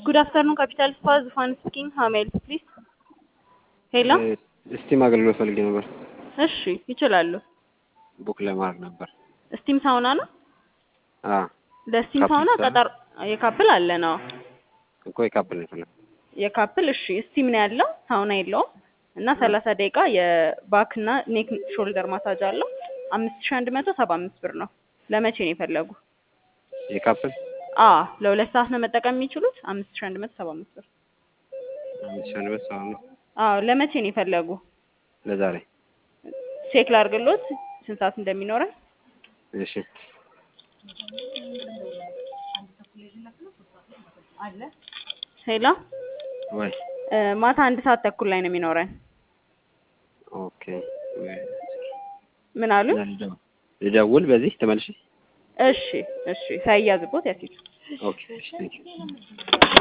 Good afternoon, Capital Spa, Zufan speaking. How may I help, please? ሄሎ ስቲም አገልግሎት ፈልጌ ነበር። እሺ ይችላሉ። ቡክ ለማድረግ ነበር። ስቲም ሳውና ነው። አ ለስቲም ካፕል ሳውና ሳውና? ቀጠር የካፕል አለ ነው። እኮ የካፕል ነው የፈለኩት። የካፕል እሺ ስቲም ነው ያለው፣ ሳውና የለውም እና ሰላሳ ደቂቃ የባክ እና ኔክ ሾልደር ማሳጅ አለው። አምስት ሺህ አንድ መቶ ሰባ አምስት ብር ነው። ለመቼ ነው የፈለጉ? የካፕል አ ለሁለት ሰዓት ነው መጠቀም የሚችሉት። አምስት ሺህ አንድ መቶ ሰባ አምስት ብር። አምስት ሺህ አንድ መቶ ሰባ አምስት አዎ ለመቼ ነው የፈለጉ? ለዛሬ። ቼክ ላድርግሎት ስንት ሰዓት እንደሚኖረን። እሺ ሄሎ ወይ እ ማታ አንድ ሰዓት ተኩል ላይ ነው የሚኖረን። ኦኬ ወይ ምን አሉ? ልደውል- ልደውል በዚህ ተመልሼ። እሺ እሺ ሳይያዝቦት ያሲቱ ኦኬ እሺ ቴንኪው